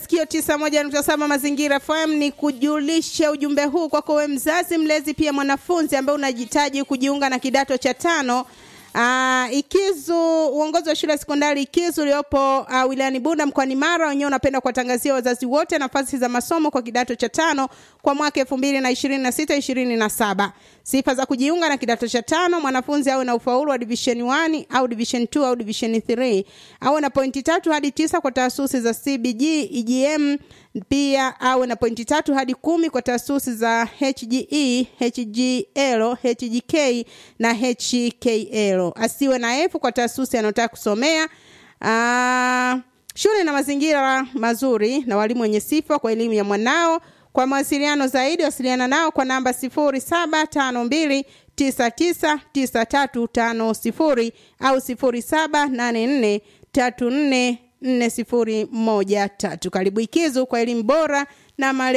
sikio 91.7 Mazingira FM ni kujulisha ujumbe huu kwako wewe mzazi, mlezi, pia mwanafunzi ambaye unajitaji kujiunga na kidato cha tano. Uh, Ikizu, uongozi wa shule ya sekondari Ikizu uliopo uh, wilayani Bunda mkoani Mara wenyewe unapenda kuwatangazia wazazi wote nafasi za masomo kwa kidato cha tano kwa mwaka elfu mbili na ishirini na sita ishirini na saba. Sifa za kujiunga na kidato cha tano: mwanafunzi awe na ufaulu wa division 1 au division 2 au division 3, awe na pointi tatu hadi tisa kwa taasisi za CBG, EGM pia awe na pointi tatu hadi kumi kwa taasisi za HGE, HGL, HGK na HKL. Asiwe na F kwa taasisi anayotaka kusomea. Aa, shule na mazingira mazuri na walimu wenye sifa kwa elimu ya mwanao. Kwa mawasiliano zaidi wasiliana nao kwa namba 0752999350 au 078434 nne sifuri moja tatu. Karibu Ikizu kwa elimu bora na male